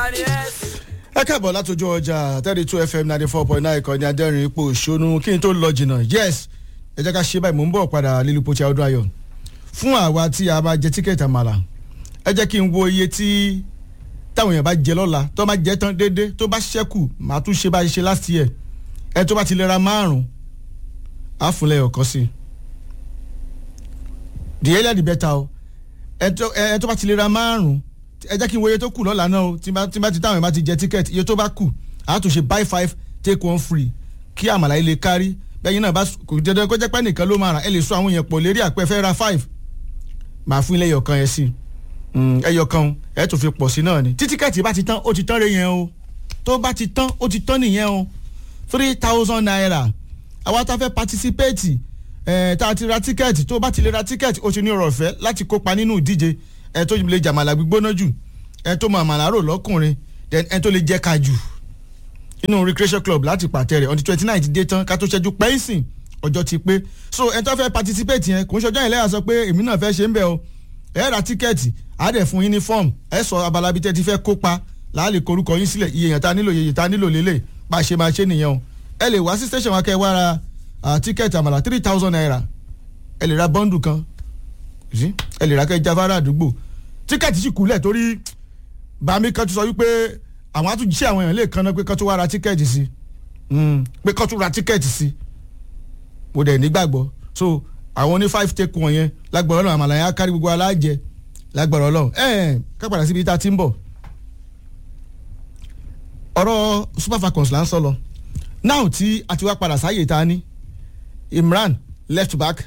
ẹ káàbọ̀ látọjú ọjà thirty two fm ninety four point nine ìkànnì adẹ́rìn ipò òṣónú kí n tó lọ jìnnà yes ẹ jẹ́ ká ṣe báyìí mò ń bọ̀ padà lílu pochi ọdún ayọ̀ fún àwa tí a bá jẹ tíkẹ́ẹ̀tì àmàlà ẹ jẹ́ kí n wo iye tí táwọn èèyàn bá jẹ lọ́la tó bá jẹ tán déédé tó bá ṣẹ́kù màá tún ṣe bá ṣe last year ẹ tó bá ti lè ra márùn á fún lẹ́yọ̀ kan sí the earlier the better o ẹ tó bá ti lè ra márùn ẹ jẹ́ kí n wo iye tó kù lọ́la náà o tí bá ti táwọn èèyàn bá ti jẹ tíkẹ́ẹ̀tì iye tó bá kù á tún ṣe buy five take one free kí àmàlà yìí lè kárí bẹ́ẹ̀ náà bá kò dandan kó jẹ́ pé nìkan ló máa rà ẹ lè sọ àwọn èèyàn pọ̀ lérí àpẹ fẹ́ ra five màá fún ilé ẹyọkan yẹn sí ẹyọkan ẹ tún fi pọ̀ sí náà ni tí tíkẹ́ẹ̀tì bá ti tán ó ti tán rẹ yẹn o tó bá ti tán ó ti tán nìyẹn o three thousand naira àwa tá a fẹ́ patisipéètì ẹ̀ tá a ti ra tíkẹ́ẹ̀tì tó bá ti lè ra tíkẹ́ẹ̀tì ó ti ní ọ̀rọ̀ ọ̀fẹ́ láti kópa nínú ìdíje ẹ̀ tó lè jàmàlà gbígbóná jù ẹ̀ tó mọ àmàlà rò lọ́kùnrin ẹ̀ tó lè jẹ́ ká jù inú recreation club láti pàtẹ rẹ̀ on the twenty nine ti dé tán ká tó ṣẹ́jú pẹ́ńsìn ọjọ́ ti pé so ẹ̀ tó fẹ́ patisipéètì yẹn kò ń ṣọjọ́ yẹn lẹ́yà sọ pé èmi náà fẹ́ ṣe ń bẹ̀ o ẹ̀ ra tíkẹ́ẹ̀tì á dẹ̀ fún yín ní fọ́ọ̀mù ẹ̀ sọ abala bíi tẹ́ ti fẹ́ kópa láàlè korúkọ yín sílẹ̀ iye yẹn ta nílò iye yẹn ta nílò lélẹ̀ bá a ṣe máa ṣe nìyẹn o ẹ lè wá sí station wa kẹ́ ẹ wá ra tíkẹ́ẹ̀tì àmàlà three thousand naira ẹ lè ra bọ́ńdù kan ẹ lè ra kẹ́ ẹ jáfárà àdúgbò tíkẹ́ẹ̀tì sì kúlẹ̀ torí bàmí kan ti sọ wípé àwọn àtúnṣe àwọn èèyàn lè kanna pé kán tó wá ra tíkẹ́ẹ̀tì sí pé kán tó ra tíkẹ́ẹ̀tì sí mo dẹ̀ nígbàgbọ́ so àwọn oní five take one yẹn lágbára ọlọ́run àmàlà yẹn á kárí gbogbo alájẹ lágbára ọlọ́run ẹ̀ ká padà síbi tá a ti ń bọ̀ ọ̀rọ̀ super falcons là ń sọ lọ now tí a ti wá padà sáyè tá a ní imran left back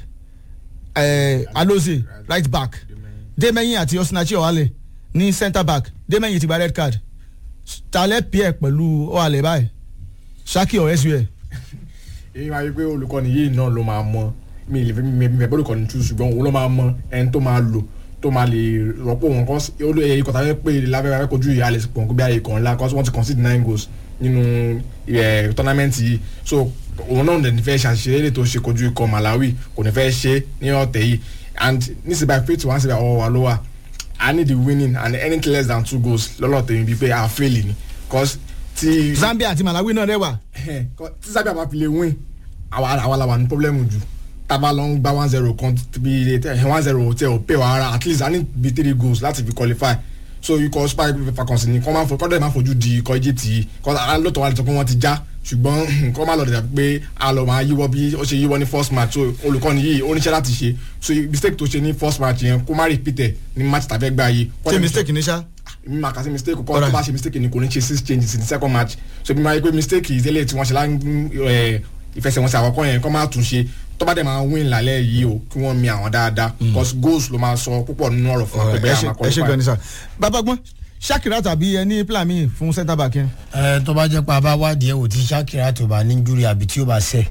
eh, aloze right back demeyin àti osinachi ọ̀hálẹ̀ ní centre back demeyin ti gba red card talẹ pierre pẹ̀lú ọ̀hálẹ̀ báyìí saki or sua. èyí máa yí pé olùkọ́ni yìí náà ló máa mọ mi ì lè fi mi fẹ́ bọ́ọ̀lù kọ́ni tú ṣùgbọ́n òun ló máa mọ ẹni tó máa lò tó máa lè rọ́pò wọn kọ́ èyí kọ́ta fẹ́ pé lábẹ́rẹ́ kojú ìyá àlẹ́ pọ̀ nǹkan bí ayé kan ńlá kọ́sí wọ́n ti concede nine goals nínú tournament yìí so òun náà ní fẹ́ ṣàṣeyẹ lè tó ṣe kojú ikọ̀ Malawi kò ní fẹ́ ṣe ní ọ̀tẹ̀ yìí and nísìnyí by faith one síbẹ̀ ọwọ́ wa ló wà I need the winning and anything less than two goals lọ́lọ́tẹ̀ yìí bíi pé a fail ni cause ti. Zambia àti Malawi náà rẹwà. tí Zambia bá fi lè win àwa la wà ní problem jù tábà lọ ń gba one zero kan bí one zero tẹ ò pè wá ara at least i need be three goals láti fi qualify so ikọ̀ super falcons ni kọ́ máa fọ kọ́dọ̀ máa fojú di ikọ̀ egypt yìí kọ́ lóòótọ́ wa lè sọ pé wọ́n ti já ṣùgbọ́n kọ́ máa lọ dẹ̀ pé a lọ máa yíwọ́ bí ó ṣe yíwọ́ ní first match so olùkọ́ni yìí ó níṣẹ́ láti ṣe so mistake tó ṣe ní first match yẹn kó má repeat ẹ̀ ní match tàbí ẹgbẹ́ ayé. ṣe mistake ní sá. mi máa kà sí mistake kọ́ tó bá ṣe mistake ni kò ní ṣe six changes in the second match so mi máa yí pé mistake ìdílé tí wọ́n ṣe lá ìfẹsẹ̀wọnsẹ̀ àkọ́kọ́ yẹn kọ́ máa tún ṣe tó bá dẹ̀ máa win lálẹ́ yìí o kí wọ́n mi àwọn dáadáa because goals ló máa sọ púpọ̀ nínú ọ̀rọ̀ fún wa pé bẹ́ẹ̀ àmà ẹ ṣe gan ni sá bàbá gbọ́n Shakira tàbí ẹni plan mi fún centre back yẹn. ẹ tó bá jẹ́ pé a bá wádìí ẹ̀ wò tí Shakira tó bá ní júri àbí tí ó bá sẹ̀.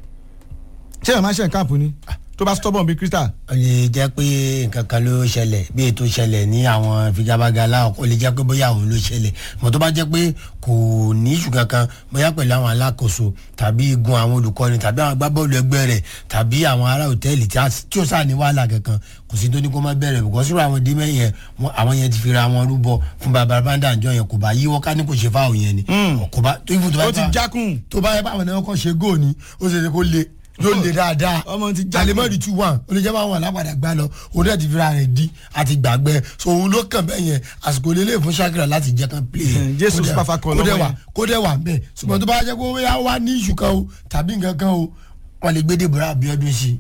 ṣé ẹ̀ máa ṣe nǹkan àpò ni tó bá stubborn bíi crystal. ó lè jẹ́ pé nǹkan kan ló ṣẹlẹ̀ bí ètò ṣẹlẹ̀ ní àwọn figabaga láwọn ó lè jẹ́ pé bóyá òun ló ṣẹlẹ̀ mọ̀ tó bá jẹ́ pé kò ní ìṣù kankan bóyá pẹ̀lú àwọn alákòóso tàbí igun àwọn olùkọ́ni tàbí àwọn agbábọ́ọ̀lù ẹgbẹ́ rẹ̀ tàbí àwọn ará òtẹ́ẹ̀lì tí ó sáà ní wàhálà kankan kò sí tó ní kó má bẹ̀rẹ̀ bùkọ́ sírò àwọn dímẹ̀ yẹn àwọn yẹn ti fi ra wọn rúbọ fún bàbá bàndà àjọ yẹn kò bá yíwọ́ ká ní kò ṣe fáwọn yẹn ni. kò bá tó ìfún tó bá ó ti jákùn. tó bá yẹ báwọn náà kọ́ ṣe góò ni ó ṣe ṣe kó le yóò le dáadáa ọmọ ti jákùn. alimọ́ọ̀dì two one ó lè jẹ́ báwọn alápàdà gbá lọ òun náà ti fi ra rẹ̀ di àti gbàgbẹ́ so òun ló kàn bẹ́ẹ̀ yẹn àsìkò lélẹ̀ fún Shakira láti jẹ́ kan play Jésù Super Falcons kó dẹ̀ lọ́wọ́ wà yẹn. kó dẹ̀ wà bẹ́ẹ̀ ṣùgbọ́n tó bá jẹ́ pé ó yá wá ní ìṣù kan o tàbí nǹkan kan o wọ́n lè gbé Deborah Abiodun sí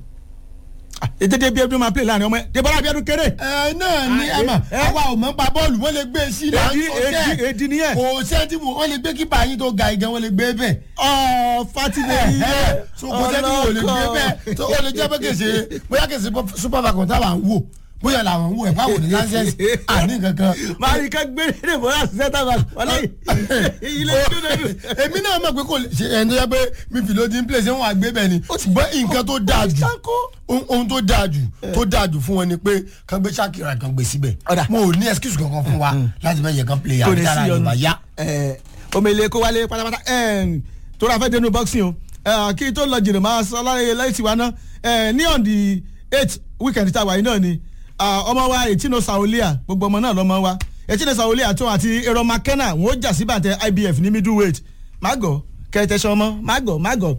i ètètè bí ẹbí máa play láàrin ọmọ ẹ Deborah Abiodun kéré. ẹ náà ni ẹ mà àwa ò mọ̀ pa bọ́ọ̀lù wọ́n lè gbé sí i là ń èdì sọ èdì sẹ́ẹ̀ èdì nìyẹn. kò sẹ́ẹ̀tì wò wọ́n lè gbé kípa yín tó ga igan wọ́n lè gbé bẹ́ẹ̀. ọ fatile yìí so kò sẹ́ẹ̀tì wò lè gbé bẹ́ẹ̀ tó ó lè jẹ́ pé kèsè bóyá kèsè super falcon táwa ń wò bóyá làwọn ń wò ẹ̀ fáwọn ní lancers àní kankan. máa rí ká gbé Deborah centre back wọlé ilé ìdúnnú. èmi náà mọ̀ pé kò lè ṣe ẹni tó yẹ pé mi fi lóde ń play ṣé wọ́n á gbé bẹ́ẹ̀ ni ṣùgbọ́n nǹkan tó dáa jù ohun ohun tó dáa jù tó dáa jù fún wọn ni pé kàn gbé Shakira kan gbé síbẹ̀ Ọ̀dà. mo ò ní excuse kankan fún wa láti má yẹ kan play kò àbí ní tára sí yorùbá ọ̀nà yá. omele kó wálé pátápátá tó ra fẹ́ dénú boxing o Eh, kí tó lọ jìnnà máa sọ láyé láyé tiwa náà Eh, ní on the eight weekend tá a wà yìí náà ni ah, ọmọ wa ètí no saolia gbogbo ọmọ náà lọmọ wa echine sawole àtọ àti ero mckenna wọn ó jà sí bàtẹ ibf ní middleweight mago kẹtẹsán ọmọ mago mago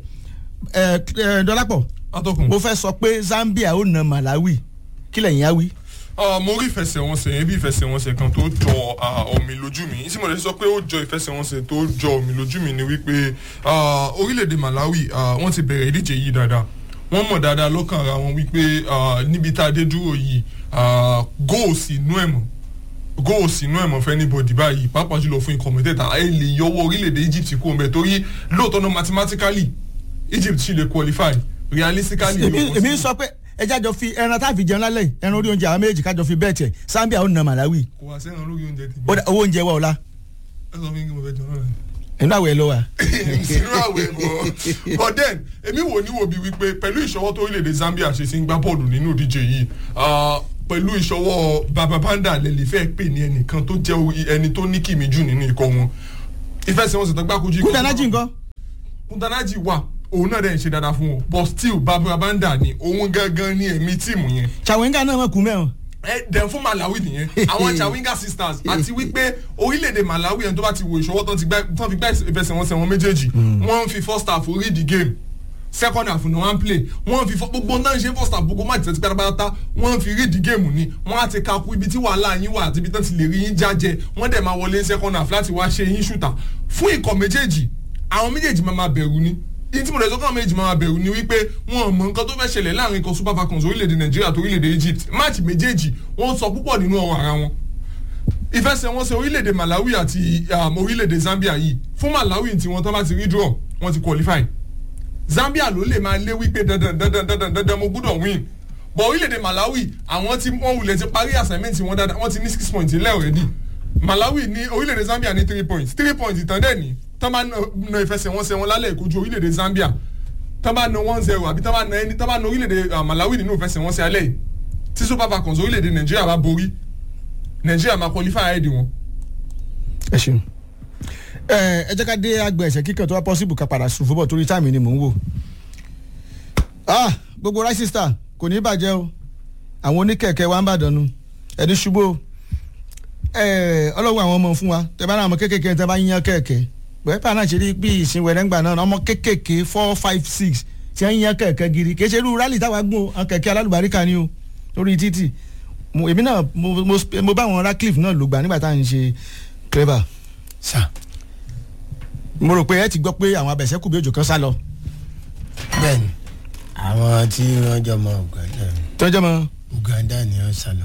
ẹ ẹ dọlápọ̀ atọ́kùn. mo fẹ́ sọ pé zambia ó na malawi kí lẹ́yìn á wí. Ah, mo rí ìfẹsẹ̀wọnsẹ̀ yẹn bí ìfẹsẹ̀wọnsẹ̀ kan tó jọ ah, omi lójú mi tí mo lè sọ pé ó jọ ìfẹsẹ̀wọnsẹ̀ tó jọ omi lójú mi ni wípé ah, orílẹ̀-èdè Malawi ah, wọ́n ti bẹ̀rẹ̀ ìdíje yìí dáadáa wọ́n mọ̀ dáadáa lọ́kàn ara wọn wípé ah, níbi tá a dé dúró yìí ah, góòsì inú ẹ̀ mọ̀ góòsì inú ẹ̀ mọ̀ fẹ́ níbodì báyìí pàápàá jùlọ fún ikọ̀ mẹ́tẹ̀ẹ̀ta ẹ lè yọwọ́ orílẹ̀-èdè Egypt kó o mẹ́ torí lóòótọ́ náà mathematically Egypt sì lè qualify realistically èmi wọ́n èmi sì- ń sọ pé ẹja jọ fi ẹran tá a fi jẹun lálẹ́ yìí, ẹran orí oúnjẹ àwọn méjì kájọ fi bẹ́ẹ̀ tiẹ̀ zambia ó na malawi kò wá sẹ́ran lórí oúnjẹ tèmi ó dà- owó oúnjẹ wa ọ̀la ẹ sọ fún mi kí mo fẹ́ jọ náà inú àwẹ̀ ló wà. sínú àwẹ̀ bọ̀ but then èmi wò ní wo bí wípé pẹ̀lú ìṣọwọ́ tó orílẹ̀-èdè Zambia ṣe sí ń gbá bọ́ọ̀lù nínú ìdíje yìí ah, pẹ̀lú ìṣọwọ́ baba panda lẹ́lẹ́ fẹ́ pè ní ẹnìkan tó jẹ́ orí- ẹni tó ní kìmí jù nínú ikọ̀ wọn ìfẹsẹ̀wọnsẹ̀ tó gbákojú ikọ̀ kúndànájì nǹkan kúndànájì wà òun náà dẹ̀ ń ṣe dáadáa fún wọn but still baba panda ni òun gangan ní ẹ̀mí tíìmù yẹn chawinga náà mọ̀ kú mẹ́rin. ẹ dẹ̀ fún Malawi nìyẹn àwọn Chawinga sisters àti wípé orílẹ̀-èdè Malawi ẹni tó bá ti wo ìṣọwọ́ tán ti gbá- tán fi gbá ìfẹsẹ̀wọnsẹ̀ wọn méjèèjì wọ́n ń fi first half read the game second half ni wọ́n ń play wọ́n ń fi fọ́- gbogbo náà ń ṣe first half gbogbo máàcì tẹ́tí pátápátá wọ́n ń fi read the game ni wọ́n á ti kakú ibi tí wàhálà yín wà àti ibi tán ti lè rí yín jájẹ wọ́n dẹ̀ máa wọlé second half láti wá ṣe yín ṣùtà fún ikọ̀ méjèèjì àwọn méjèèjì máa máa bẹ̀rù ni yìí tí mo lè sọ káwọn méjì máa bẹ̀rù ni wípé wọn ò mọ nǹkan tó fẹ́ ṣẹlẹ̀ láàrin ikọ̀ super falcons orílẹ̀-èdè nàìjíríà àti orílẹ̀-èdè egypt máàcì méjèèjì wọ́n sọ púpọ̀ nínú ọ̀rọ̀ ara wọn ìfẹsẹ̀wọnsẹ̀ orílẹ̀-èdè malawi àti um, orílẹ̀-èdè zambia yìí fún malawi tí wọ́n tán bá ti rí draw wọ́n ti qualify zambia ló lè máa lé wípé dandan dandan dandan dandan mo gbúdọ̀ win but orílẹ̀-èdè malawi àwọn tí wọ́n wulẹ̀ ti parí assignment wọn dáadáa wọ́n ti ní six points ilẹ̀ already malawi ní orílẹ̀-èdè zambia ní three points three points ìtàn dẹ̀ ní tán bá na ìfẹsẹ̀wọnsẹ̀ wọn lálẹ́ ìkojú orílẹ̀-èdè zambia tán bá na one zero àbí tán bá na ẹni tán bá na orílẹ̀-èdè uh, malawi nínú ìfẹsẹ̀wọnsẹ̀ alẹ́ yìí tí super falcons orílẹ̀-èdè nàìjíríà bá borí nàìjíríà máa qualify ahead wọn. ẹ ṣeun ẹ ẹ jẹ́ ká dé àgbẹ̀ ẹ̀sẹ̀ kíkẹ́ tó wá possible ká padà sùn fúbọ̀ torí táìmì ni mò ń wò. ah gbogbo rice star kò ní bàjẹ́ o àwọn oníkẹ̀kẹ́ wa ń bàdàn nu ẹni ṣubú o ẹ ọlọ́wọ́ àwọn ọmọ fún wa tẹ bá náà ọmọ kéékèèké tẹ bá yíyan kẹ̀kẹ́ pẹ̀lú náà ṣe rí bí ìsìn wẹ̀rẹ́ngbà náà ọmọ kéékèèké four five six tí wọ́n yíyan kẹ̀kẹ́ gidi kì í ṣe irú rálì táwa gùn àwọn kẹ̀kẹ́ alálùbáríkà ni o lórí títì mo èmi náà mo mo mo bá àwọn Radcliffe náà lò gbà nígbà tá à ń ṣe clever sà mo rò pé ẹ ti gbọ́ pé àwọn abẹ̀sẹ̀kù bí òjò kan sá lọ bẹ́ẹ̀ni àwọn tí wọ́n jọ mọ Uganda tọ́jọ́ mọ́ Uganda ni wọ́n sá lọ.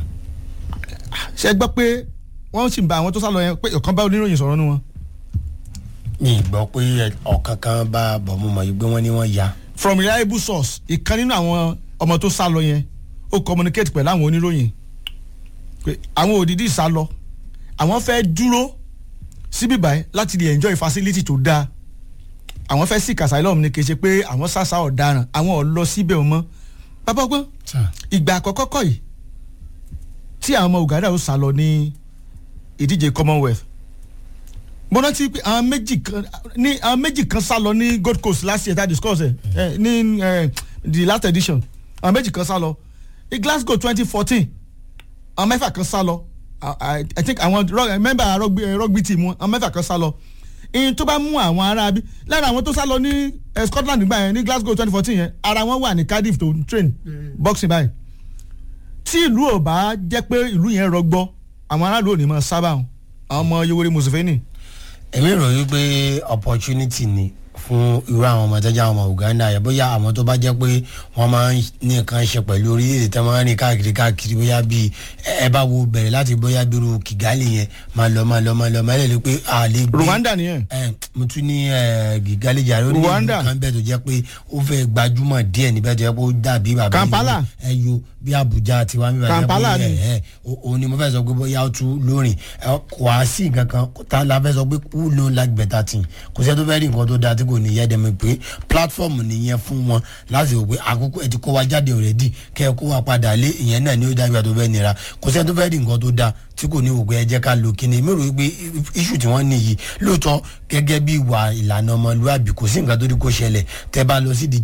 ṣe gbọ́ pé wọ́n sì ń bá àwọn tó sá lọ yẹn pé ọ̀kan bá oníròyìn sọ̀rọ̀ nu wọn. mi ì gbọ́ pé ọ̀kan kan bá bọ̀ mo mọ̀ yìí pé wọ́n ní wọ́n ya. from reliable source ìkan nínú àwọn ọmọ tó sá lọ yẹn ó communicate pẹ̀lú àwọn oníròyìn pé àwọn òdìdí sá lọ àwọn fẹ́ dúró síbí báyìí láti lè enjoy facility tó dáa àwọn fẹ́ seek asylum ni kì í ṣe pé àwọn sàṣà ọ̀daràn àwọn ò lọ síbẹ̀ mọ́ bàbá ọgbọ́n sà ìgbà àkọ́kọ́ kọ́ yìí tí àwọn ọmọ Uganda ó sá lọ ní ìdíje Commonwealth mo rántí pé àwọn méjì kan ní àwọn méjì kan sá lọ ní Gold Coast last year that discuss ẹ ẹ ní ẹ the last edition àwọn méjì kan sá lọ ní Glasgow twenty fourteen àwọn mẹ́fà kan sá lọ I, I, I think àwọn rug- member rugby, eh, rugby team wọn àwọn mẹ́fà kan sá lọ ìyẹn tó bá mú àwọn ará bí lára àwọn tó sá lọ ní eh, Scotland nígbà yẹn ní Glasgow twenty fourteen yẹn ara wọn wà ní Cardiff tó ń train boxing báyìí tí ìlú ò bá jẹ́ pé ìlú yẹn rọgbọ àwọn aráàlú ò ní mọ sábà wọn àwọn ọmọ Yoweri Museveni èmi rò wípé opportunity ni fún irú àwọn ọmọ tẹ́jà àwọn ọmọ Uganda yẹn bóyá àwọn tó bá jẹ́ pé wọ́n máa ń ní nǹkan ṣe pẹ̀lú orílẹ̀-èdè tí wọ́n máa ń rìn káàkiri káàkiri bóyá bíi ẹ bá wo bẹ̀rẹ̀ láti bóyá bírú Kigali yẹn máa lọ máa lọ máa lọ máa lè rí pé a lè gbé Rwanda nìyẹn ẹ mo tún ní ẹ Kigali jàre ó ní Rwanda. ìlú kan bẹ́ẹ̀ tó jẹ́ pé ó fẹ́ gbajúmọ̀ díẹ̀ níbẹ̀ tó jẹ́ pé ó dàbí bàbá Kampala. ẹ yo bí Abuja tiwa mi bàjẹ́ Kampala ni. ẹ òun ni mo fẹ́ sọ pé bóyá ó tún lórin ẹ kò á sí nǹkan kan tá la fẹ́ sọ pé who no like better thing kò sẹ́ tó fẹ́ rí nǹkan tó dáa tí kò ní yẹ́ dẹ́mi pé platform nìyẹn fún wọn láti wò pé àkókò ẹ ti kó wa jáde already kẹ́ ẹ kó wa padà lé ìyẹn náà ni ó dábìá tó fẹ́ nira kò sẹ́ tó fẹ́ rí nǹkan tó dáa tí kò ní wò pé ẹ jẹ́ ká lo kíni mi rò wípé issue tí wọ́n ní yìí lóòótọ́ gẹ́gẹ́ bí ìwà ìlànà ọmọlúwàbí kò sí nǹkan tó rí kó ṣẹlẹ̀ tẹ́ bá lọ sí ìdíje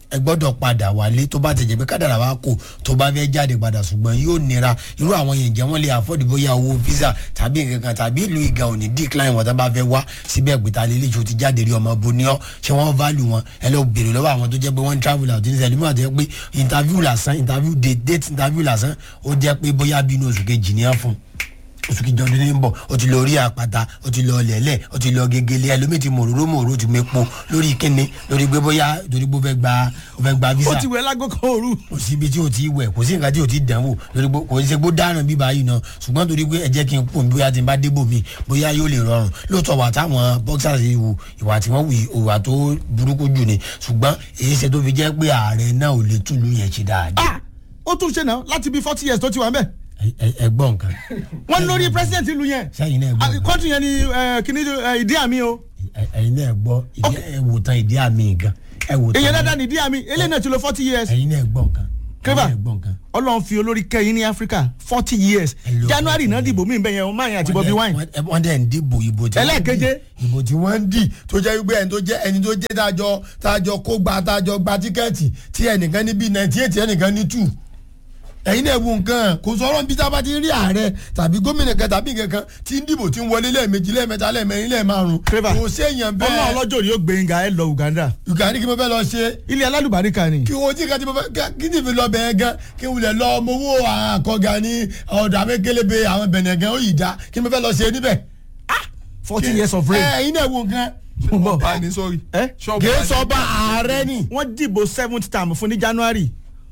ẹ gbọ́dọ̀ padà wálé tó bá ti jẹ́ pé kádàrà wa kò tó bá fẹ́ jáde padà ṣùgbọ́n yóò nira irú àwọn yẹn jẹ́ wọ́n lè afford bóyá owó visa tàbí nǹkan kan tàbí ìlú ìga ò ní decline wọn tó bá fẹ́ wá síbẹ̀ gbìtà lélẹ̀ tí o ti jáde rí ọmọ boniọ́ ṣé wọ́n value wọn ẹ lọ bèrè lọ́wọ́ àwọn tó jẹ́ pé wọ́n travel out ní sẹ́lẹ̀ mọ́ àti pé interview lásán interview date date interview lásán ó jẹ́ pé bóyá bínú oṣù kejì ní á fún oṣù kejì ọdún ní bọ̀ o ti lọ rí àpáta o ti lọ lẹ̀lẹ̀ o ti lọ gegele ẹlòmíì ti mòróró mòróró ti mepo lórí kíni lórí pé bóyá torí pé o fẹ́ gba o fẹ́ gba visa ó ti wẹ̀ lágọ́ kan òru. kò sí ibi tí o ti wẹ̀ kò sí nǹkan tí o ti dàn wò lórí pé kò sí pé ó dáná bí báyìí náà ṣùgbọ́n torí pé ẹ jẹ́ kí n pò mí bóyá tí n bá débò mi bóyá yóò lè rọrùn lóòótọ́ wà táwọn boxers yìí wù ìwà tí wọ́n wù ìwà tó burúkú jù ni ṣùgbọ́n èyí ṣe tó fi jẹ́ pé ààrẹ náà ò lè túlù yẹn ṣe dáadáa. Ah! ó tún ṣe náà láti bí forty years tó ti wà ń bẹ̀. Ẹ- ẹ- ẹ gbọ́ nǹkan wọ́n lórí president ìlú yẹn. sẹ́yìn náà gbọ́ nǹkan. kọ́ńtù yẹn ni eh, kíní eh, ìdí àmì o. Ẹ- ẹ̀yin náà gbọ́ ìdí ẹ wò tán ìdí àmì gan ẹ wò tán èyàn dáadáa ni ìdí àmì eléyìí náà ti lo forty years. ẹ̀yin náà gbọ́ nǹkan Kébà. ẹ̀yin náà gbọ́ nǹkan. ọlọ́run fi olórí kẹ́yìn ní áfíríkà forty years Hello. january náà dìbò mí bẹ́ẹ̀ yẹn ọmọ àyàn àti bobi wine. Wọ́n dẹ̀- wọ́n dẹ̀ ń dìbò ìbò tí wọ́n Ẹlẹ́ẹ̀keje. dì. ìbò tí wọ́n ń dì tó jẹ́ wípé ẹni tó jẹ́ ẹni tó jẹ́ tájọ tájọ kó gba tájọ gba tíkẹ́ẹ̀tì tí ẹnìkan ní bíi ninety eight ẹnìkan ní two ẹ̀yin náà wo nǹkan kò sọ̀rọ̀ bí tábà ti rí ààrẹ tàbí gómìnà kan tàbí nǹkan kan tí ń dìbò tí ń wọlé lẹ́ẹ̀mejì lẹ́ẹ̀mẹta lẹ́ẹ̀mẹrin lẹ́ẹ̀márùn Clever. kò séèyàn ọlọ́run bẹ́ẹ̀ ọlọ́jọ́ rí ó gbẹ̀yìngà ẹ lọ uganda uganda ní kí mo fẹ́ lọ ṣe ilé alálùbáríkà ni. kí wọ́n jí kan tí mo fẹ́ ká- kí ni fi lọ bẹ̀ẹ́ gan kí n wulẹ̀ lọ ọmọ owó àkọ́gà ní ọ̀dọ̀ amẹ́kẹ́lẹ́bẹ̀ àwọn bẹ̀nẹ̀ gan ó yìí dá kí ni mo fẹ́ lọ ṣe níbẹ̀. forty years of ẹ reign. ẹ̀yin náà wo nǹkan. Bọ̀. bá ní sọ́ọ̀rì. ẹ ṣọ́ọ̀bù kì í bá ní- sọ bá ààrẹ ni. wọ́n dìbò seventh term fún ní january.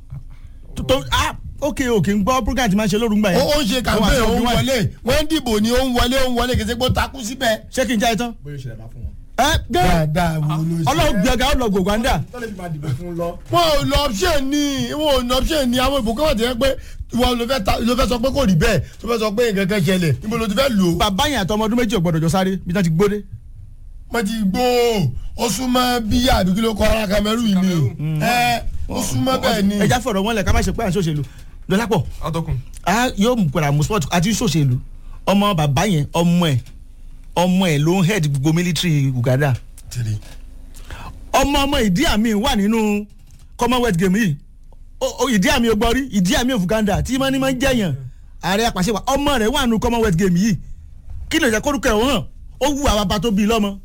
tó tó ah ok ok ń gbọ́ program ti máa ń ṣe lóru ń gbà ó yẹn. ó ń ṣe kàmpé ó ń wọlé wọ́n ń dìbò ni ó ń wọlé ó ń wọlé kì í ṣe pé ó takú síbẹ̀. ṣé kí n já ẹ tán. bóyá ìṣẹ̀lẹ̀ bá fún wọn. ẹ gẹ́ dáadáa wo ló ṣe. ọlọ́run gbẹ̀gà ó lọ gbò uganda. tọ́lẹ̀ fi máa dìbò fún lọ. wọn ò lọ option ni wọn ò lọ option ni àwọn ìbò kọ́wọ́ ti yẹ pé ìwọ ló fẹ́ ta- ló fẹ́ sọ pé kò rí bẹ́ẹ̀ tó fẹ́ sọ pé nǹkan kan ṣẹlẹ̀ níbo ló ti fẹ́ lò ó. bàbá yẹn àtọmọ ọdún méjì ò gbọdọ̀ jọ sáré bí wọ́n ti gbóde. wọ́n ti gbó ó súnmọ́ bí àbí kí ló kọ́ ara kamẹ́rù yìí ni ẹ ó súnmọ́ bẹ́ẹ̀ ni. ẹja fọ̀rọ̀ wọn lẹ̀ ká má ṣe pé à ń ṣòṣèlú dọ́lápọ̀ atọ́kùn. a yóò mú padà mú sport àti ṣòṣèlú ọmọ bàbá yẹn ọmọ ẹ̀ ọmọ ẹ̀ ló ń head gbogbo military uganda tiri ọmọ ọmọ ìdí àmì wà nínú commonwealth game yìí O- o ìdí àmì ogbọ́rí ìdí àmì of uganda tí wọ́n ní máa ń jẹ̀yàn ààrẹ apàṣẹ wa ọmọ rẹ̀ wà nínú commonwealth game yìí kí ló jẹ́ kórúkọ ẹ̀ hàn ó wù àwọn bàbá tó bí i lọ́mọ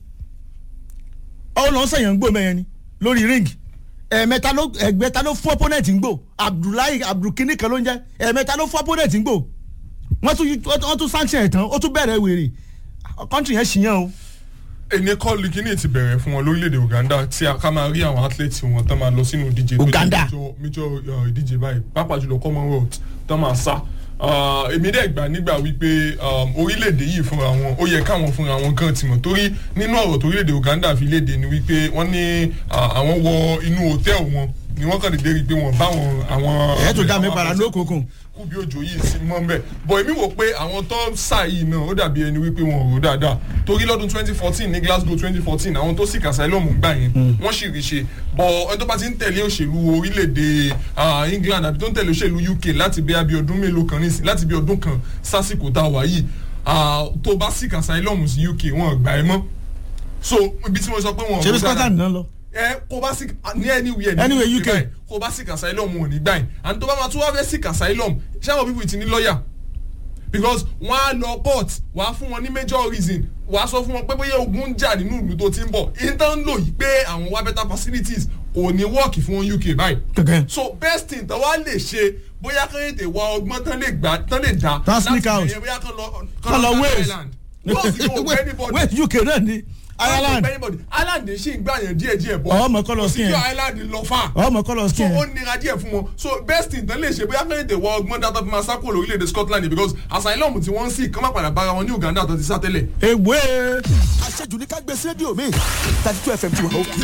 ọ lọ sẹ̀yàn ń gbò mẹ́yẹn ni lórí ring ẹ̀ẹ̀mẹta ló ẹ̀gbẹ́ta ló fún opponent ń gbò abdullahi abdulkini kan ló ń jẹ́ ẹ̀ẹ̀mẹta ló fún opponent ń gbò wọ́n tún wọ́n tún sanction ẹ̀ tán ó tún bẹ̀rẹ̀ wèrè country yẹn ṣìyàn o ẹni kọ́ọ̀lù kínní ti bẹ̀rẹ̀ fún wọn lórílẹ̀‐èdè uganda tí a ká máa rí àwọn athletes wọn tán máa lọ sínú ìdíje tó jẹ́ Uganda. major- major uh, ìdíje báyìí pàápàá jùlọ commonwealth tán máa sá Uh, èmi dẹ̀ gbà nígbà wípé um, orílẹ̀-èdè yìí fúnra wọn ó yẹ káwọn fúnra wọn gan ti mọ̀ torí nínú ọ̀rọ̀ tó orílẹ̀-èdè uganda fi léde ni wípé wọ́n ní uh, àwọn wọ inú hòtẹ́ẹ̀lì wọn ni wọ́n kàn dédé rí i pé wọ́n bá wọn àwọn. ẹ̀ tó dá mi àwọn para àbẹ̀sẹ̀- lókùnkùn kú bí òjò yìí sí mọ́ mbẹ́ bọ̀ èmi wò pé àwọn tó ń sà yìí náà ó dàbí ẹni wípé wọn ò rò dáadáa torí lọ́dún twenty fourteen ní glasgow twenty fourteen àwọn tó sì kàṣà ẹlọ́mù gbà yẹn wọ́n sì rí ṣe bọ̀ ẹni tó bá ti ń tẹ̀lé òṣèlú orílẹ̀-èdè ah, england àbí tó ń tẹ̀lé òṣèlú uk láti bí abí ọdún mélòó kan nísìn láti bí ọdún kan sásìkò tá a wà yìí ah, tó bá sì kàṣà ẹlọ́mù sí uk wọn ò gbà ẹ mọ́ so ibi tí mo sọ pé wọn ò ṣe bí rò dáadáa scotland náà lọ. ẹ kó bá sí ní anywhere ní Anywhere UK. báyìí, kó bá sí asylum wọn ò ní gbà yín and tó bá máa tún wá fẹ́ sí asylum ṣé àwọn people ti ní lọ́ọ̀yà because wọ́n á lọ court wọ́n á fún wọn ní major reason wọ́n á sọ fún wọn pé bóyá ogun ń jà nínú ìlú tó ti ń bọ̀ intan lò yìí pé àwọn wá better facilities kò ní work fún wọn UK báyìí kẹ̀kẹ́ so best thing tó wá lè ṣe bóyá kán lè tè wá ọgbọ́n tán lè gbà tán lè dá Tán sneak out. bẹ̀yẹn bóyá kán lọ Kán lọ Wales. Ireland Wales yóò gbẹ́ anybody wait uk náà ni ireland Ireland ṣì ń gbà yẹn díẹ̀ díẹ̀ bọ̀ ọmọ kọlọ kò sí skin kí ẹ Ireland lọ fà ọmọ kọlọ so skin ó ẹ nira díẹ̀ fún wọn so best thing tán lè ṣe bóyá kẹ́hìndé wọ ọgbọ́n dátà fi máa sá kúrò lórílẹ̀‐èdè Scotland because asylum tí wọ́n ń sì kán má padà bára wọn ní Uganda tó ti sá tẹ́lẹ̀. ewé. àṣejù ní ká gbé sí rédíò mi thirty two fm ti wà ókè.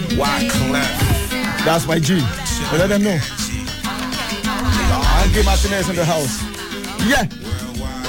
that's my g but let them know. Angie Martinez in the house. yeah